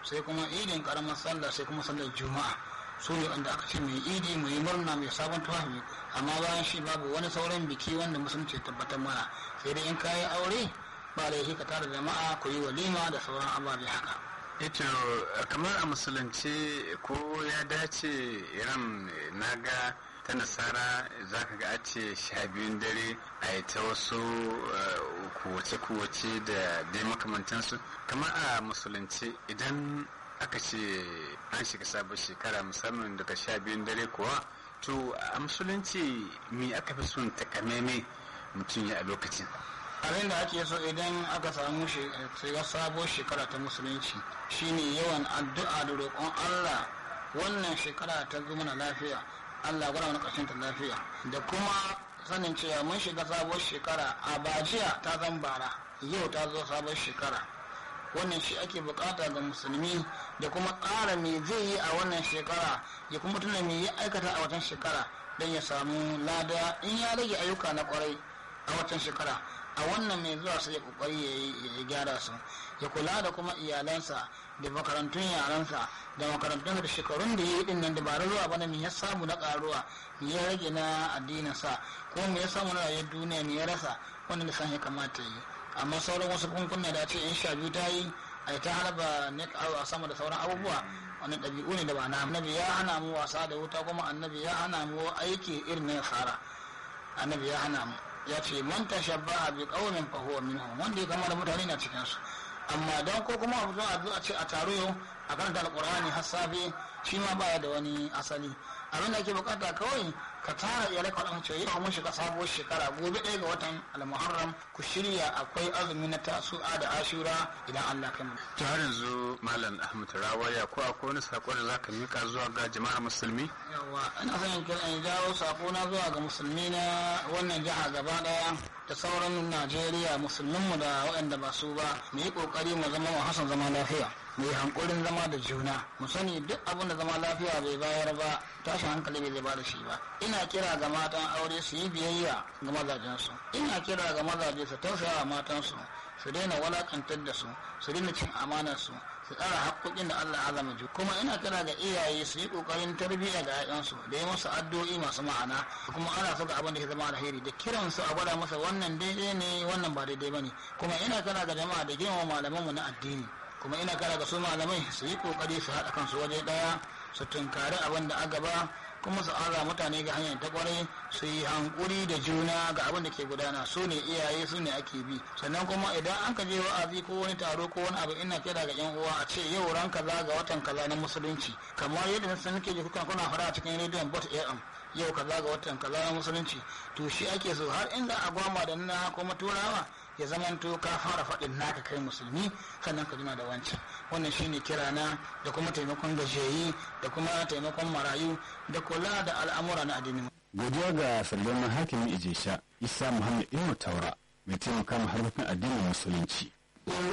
sai kuma idin karamar sallah sai kuma sallar juma'a su ne wanda aka ce mai idi mu yi murna mai sabon tufafi amma bayan shi babu wani sauran biki wanda musulunci tabbatar mana sai dai in kayi aure ba laifi ka tara jama'a ku yi walima da sauran ababe haka ito kamar a musulunci ko ya dace iran na ga ta nasara za ka ga a ce sha biyun dare a yi ta wasu kuwace-kuwace da dai makamantansu kamar a musulunci idan aka ce an shiga sabon shekara musamman daga sha biyun dare kuwa to a musulunci me aka fi son takameme mutum ya a lokacin abin da ake so idan aka samu shiga sabon shekara ta musulunci shine yawan addu'a da roƙon allah wannan shekara ta zo mana lafiya allah gwada mana ƙarshen ta lafiya da kuma sanin cewa mun shiga sabon shekara a bajiya ta zan bara yau ta zo sabon shekara wannan shi ake bukata ga musulmi da kuma tsara me zai yi a wannan shekara ya kuma tuna me ya aikata a watan shekara don ya samu lada in ya rage ayyuka na kwarai a watan shekara a wannan mai zuwa sai ya kokari ya gyara su ya kula da kuma iyalansa da makarantun yaransa da makarantun da shekarun da ya yi din nan dabarar zuwa bana me ya samu na karuwa me ya rage na addinin sa ko me ya samu na rayuwar duniya me ya rasa wannan da san ya kamata yi amma sauran wasu kunkunna da ce in sha biyu ta yi a ta harba nek a sama da sauran abubuwa wani ɗabi'u ne da ba na annabi ya hana mu wasa da wuta kuma annabi ya hana mu aiki irin na nasara annabi ya hana mu ya ce man tashabbaha bi qaumin fa huwa minhum wanda ya kama da mutane na cikin su amma dan ko kuma abu a ce a taro yau a karanta alqur'ani har safe shi ma baya da wani asali abin da ake bukata kawai ka tara iyalai ka wadanda cewa yau mun shiga sabuwar shekara gobe ɗaya ga watan almuharram ku shirya akwai azumi na tasu'a da ashura idan Allah kai mu to har yanzu malam ahmad rawaya ko akwai wani sako da zaka mika zuwa ga jama'ar musulmi yawa ina son in kira in jawo sako na zuwa ga musulmi na wannan jiha gaba daya da sauran Najeriya musulminmu da waɗanda ba su ba mu yi kokari mu zama wa hasan zama lafiya mu yi hankulin zama da juna mu sani duk abin da zama lafiya bai bayar ba tashin hankali bai zai ba da shi ba ina kira ga matan aure su yi biyayya ga mazajensu ina kira ga mazaje su tausaya wa matansu su daina walakantar da su su daina cin amanar su su tsara haƙoƙin da Allah azama ju kuma ina kira ga iyaye su yi ƙoƙarin tarbiyya ga 'ya'yansu da yi musu addu'o'i masu ma'ana kuma ana so ga abin da ke zama alheri da kiran su a gwada masa wannan daidai ne wannan ba daidai bane kuma ina kira ga jama'a da girmama malamanmu na addini kuma ina kira ga su malamai su yi ƙoƙari su haɗa kansu waje ɗaya su tunkari abin da a gaba kuma su ara mutane ga hanyar ta kwarai su yi hankuri da juna ga abin da ke gudana su ne iyaye su ne ake bi sannan kuma idan an ka je wa'azi ko wani taro ko wani abu ina kira ga yan uwa a ce yau ran kaza ga watan kaza na musulunci kamar yadda na san nake ji kuka kuna fara a cikin rediyon bot am yau kaza ga watan kaza na musulunci to shi ake so har in za a gwama da na kuma turawa ya zamanto ka fara faɗin naka kai musulmi sannan ka jima da wancan wannan shine kirana da kuma taimakon gajiyayi da kuma taimakon marayu da kula da al'amura na addini godiya ga sallama hakimin ijesha isa muhammad ibnu taura mai taimaka ma harkokin addinin musulunci